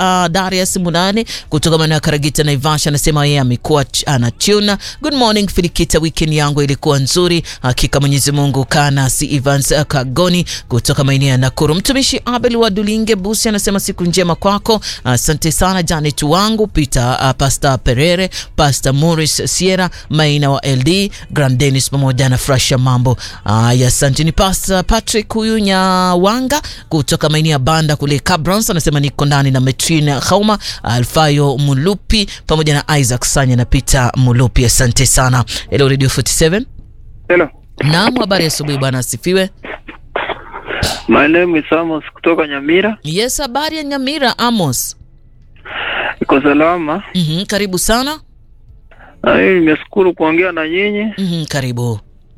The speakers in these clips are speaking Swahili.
uh, Darius Munane kutoka maeneo ya Karagita Naivasha anasema yeye amekuwa anachuna. Good morning Filikita, weekend yangu ilikuwa nzuri hakika, Mwenyezi Mungu kana si Evans Kagoni kutoka maeneo ya Nakuru. Mtumishi Abel wa Dulinge Busi anasema siku njema kwako, asante uh, sana Janet wangu Peter, uh, Pastor Perere, Pastor Morris Sierra Maina wa LD Grand Dennis pamoja na Frasha mambo. Uh, asante ni Pastor Patrick huyu Nyawanga kutoka maeneo ya Banda kule Cabrons anasema niko ndani na Metrina Khauma, Alfayo Mulupi pamoja na Isaac Sanya na Peter Mulupi. Asante sana. Hello Radio 47. Hello. Naam, habari asubuhi bwana, asifiwe. My name is Amos kutoka Nyamira. Yes, habari ya Nyamira Amos. Iko salama. Mhm, karibu sana. Na hii nimeshukuru kuongea na nyinyi. Mhm, karibu.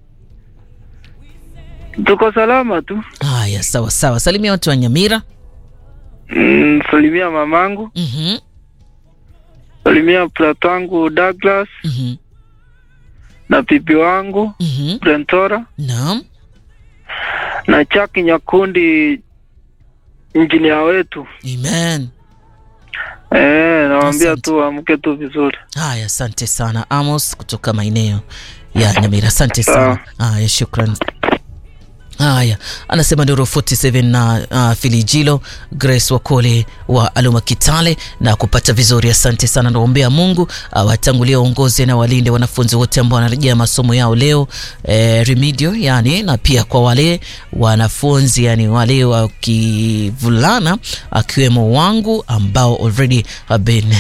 Tuko salama tu. Haya, sawa sawa. Salimia watu wa Nyamira. Mm, salimia mamangu, Mhm. salimia mtoto wangu Douglas Mhm. na bibi wangu Mhm. Brentora Naam. na Chaki Nyakundi injinia wetu. Amen. Eh, nawaambia Asante. tu amke tu vizuri. Haya, asante sana Amos kutoka maeneo ya Nyamira. Asante sana. Haya, shukran. Haya, anasema Ndoro 47 na uh, Filijilo Grace Wakole wa Aluma Kitale na kupata vizuri. Asante sana, naombea Mungu awatangulie waongozi na walinde wanafunzi wote ambao wanarejea masomo yao leo eh, remedio yani, na pia kwa wale wanafunzi yani wale wa kivulana akiwemo wangu ambao already have been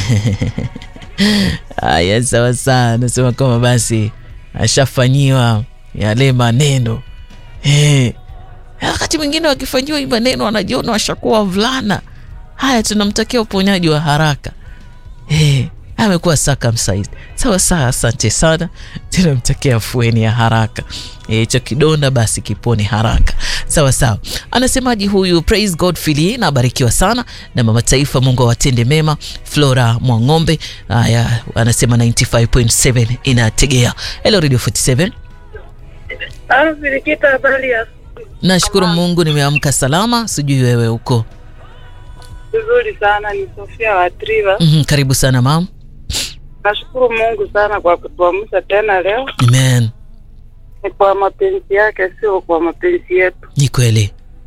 Haya, sawa sawa, anasema kwamba basi ashafanyiwa yale maneno Eh, wakati mwingine wakifanyiwa hii maneno wanajiona washakuwa wavulana. Haya, tunamtakia uponyaji wa haraka. Eh, amekuwa circumcised. Sawa sawa, asante sana, tunamtakia afueni ya haraka. hicho kidonda basi kipone haraka. Sawa sawa. Anasemaji huyu praise God Fili na abarikiwa sana na mama taifa, Mungu awatende mema. Flora Mwang'ombe haya anasema 95.7 inategea. Hello Radio 47. Filikita, habari ya Nashukuru Mungu nimeamka salama, sijui wewe huko. vizuri sana. Ni Sofia wa Triva. Mhm, karibu sana mam. Nashukuru Mungu sana kwa kutuamsha tena leo. Amen. Ni kwa mapenzi yake, sio kwa mapenzi yetu. Ni kweli.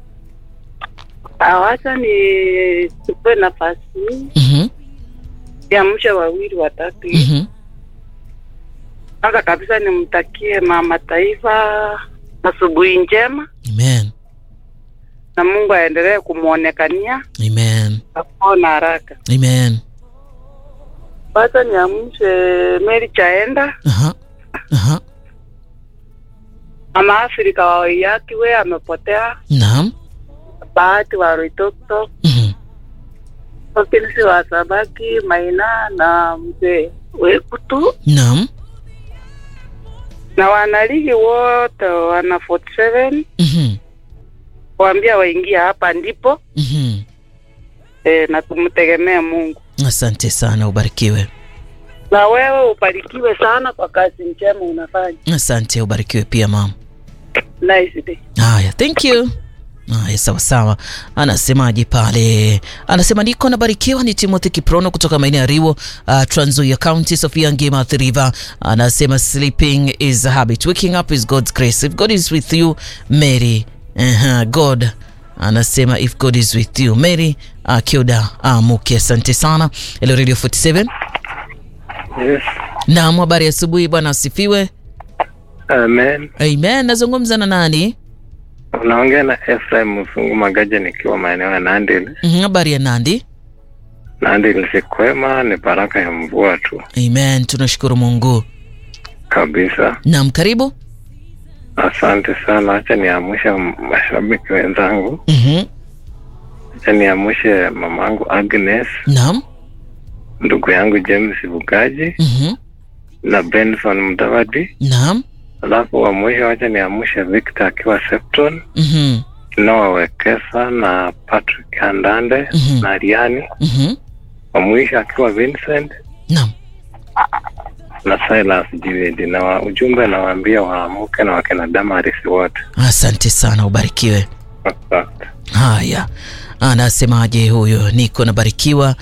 Awacha ni chukue nafasi hii Mhm, niamshe wawili watatu hivi. mhm. Kwanza kabisa nimtakie mama taifa asubuhi njema, Amen. na Mungu aendelee kumwonekania Amen. akuona haraka. Amen. Wacha niamshe Meri Chaenda, Aha. Aha. mama Afrika wa Waiyaki, we amepotea. Naam. Bahati wa Roitoktok, Mhm. Wakilisi wa Sabaki, Maina na mzee Wekutu Naam. na wanaligi wote wana 47 Mhm. waambia waingia hapa ndipo Mhm. e, na tumtegemee Mungu. Asante sana, ubarikiwe. Na wewe ubarikiwe sana kwa kazi njema unafanya. Asante, ubarikiwe pia mam. Nice day. Haya, thank you. Haya, sawa sawa. Anasemaje pale? Anasema niko nabarikiwa. Ni Timothy Kiprono kutoka maeneo ya Riwo, uh, Trans Nzoia County, Sofia Ngima Athi River. Anasema sleeping is a habit, waking up is God's grace. If God is with you, Mary. Uh, God anasema if God is with you, Mary uh, Kyoda Amuke. Asante sana. Hello Radio 47. Yes. Naam, habari ya asubuhi bwana, asifiwe. Amen. Amen. Nazungumza na nani? Unaongea na Ephraim Mfungu Magaja nikiwa maeneo ya Nandil. Mhm, Habari ya Nandi. Nandil si kwema, ni baraka ya mvua tu Amen, tunashukuru Mungu. kabisa. Naam, karibu. Asante sana. Acha niamshe mashabiki wenzangu, Mhm. acha niamshe mamangu Agnes, Naam. ndugu yangu James Bugaji Mhm. na Benson Mdawadi, Naam. alafu wa mwisho acha niamshe Victor akiwa Septon, Mhm. Noah Wekesa na Patrick Andande Mhm. na Riani, Mhm. wa mwisho akiwa Vincent Naam. na Silas Jiwedi, na wa ujumbe nawaambia waamuke na wakina Damaris wote. Asante sana, ubarikiwe. Asante. Haya, anasemaje huyo? Niko nabarikiwa